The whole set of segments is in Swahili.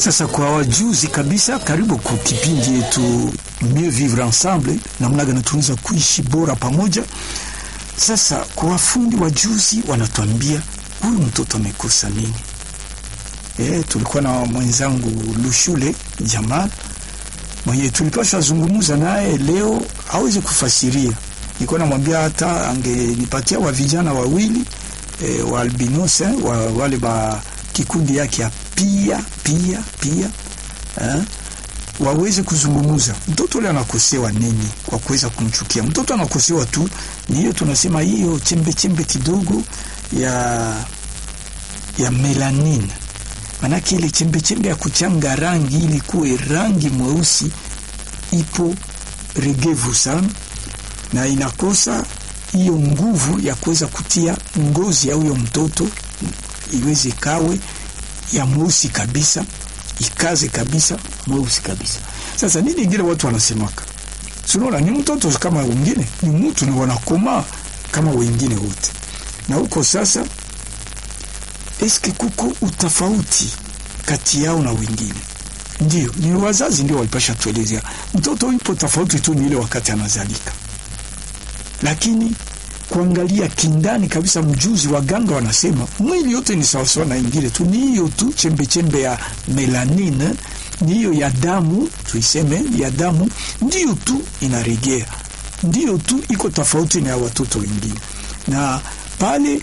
Sasa kwa wajuzi kabisa, karibu kwa kipindi yetu Mieux Vivre Ensemble, namna gani tunaweza kuishi bora pamoja. Sasa kwa wafundi wajuzi wanatuambia huyu mtoto amekosa nini? E, tulikuwa na mwenzangu Lushule Jamal mwenye tulipaswa zungumuza naye leo, hawezi kufasiria. Nilikuwa namwambia hata angenipatia wa vijana wawili e, wa albinos eh, wa wale ba kikundi yake ya pia pia pia eh, waweze kuzungumuza mtoto ule anakosewa nini kwa kuweza kumchukia mtoto. Anakosewa tu ni hiyo, tunasema hiyo chembe chembe kidogo ya ya melanin, manake ile chembe chembe ya kuchanga rangi ili kuwe rangi mweusi ipo regevu sana, na inakosa hiyo nguvu ya kuweza kutia ngozi ya huyo mtoto iweze kawe ya mweusi kabisa, ikaze kabisa mweusi kabisa. Sasa nini ingine watu wanasemaka, sunaona ni mtoto kama wengine, ni mtu ni wanakomaa kama wengine wote. Na huko sasa, eske kuko utafauti kati yao na wengine? Ndio, ni wazazi ndio walipasha tuelezea mtoto ipo tofauti tu, ni ile wakati anazalika, lakini kuangalia kindani kabisa, mjuzi waganga wanasema mwili yote ni sawasawa na ingine tu, ni hiyo tu chembe chembe ya melanine, ni hiyo ya damu, tuiseme ya damu, ndiyo tu inaregea, ndiyo tu iko tofauti na ya watoto wengine. Na pale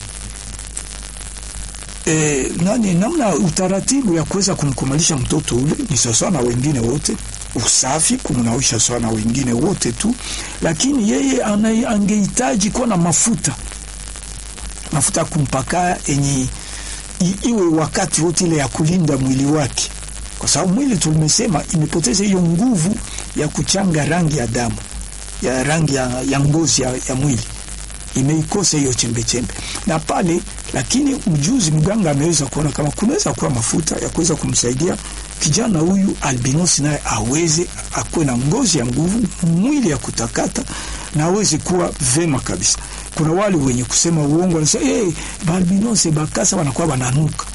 e, nani namna utaratibu ya kuweza kumkumalisha mtoto ule ni sawasawa na wengine wote usafi kumnawisha sawa na wengine wote tu, lakini yeye angehitaji kuwa na mafuta mafuta kumpaka enye iwe wakati wote ile ya kulinda mwili wake, kwa sababu mwili tulimesema imepoteza hiyo nguvu ya kuchanga rangi ya damu ya rangi ya, ya ngozi ya, ya mwili imeikosa hiyo chembe chembe na pale. Lakini mjuzi mganga ameweza kuona kama kunaweza kuwa mafuta ya kuweza kumsaidia kijana huyu albinosi naye aweze akuwe na ngozi ya nguvu, mwili ya kutakata na aweze kuwa vema kabisa. Kuna wale wenye kusema uongo wanasema hey, baalbinose bakasa wanakuwa wananuka.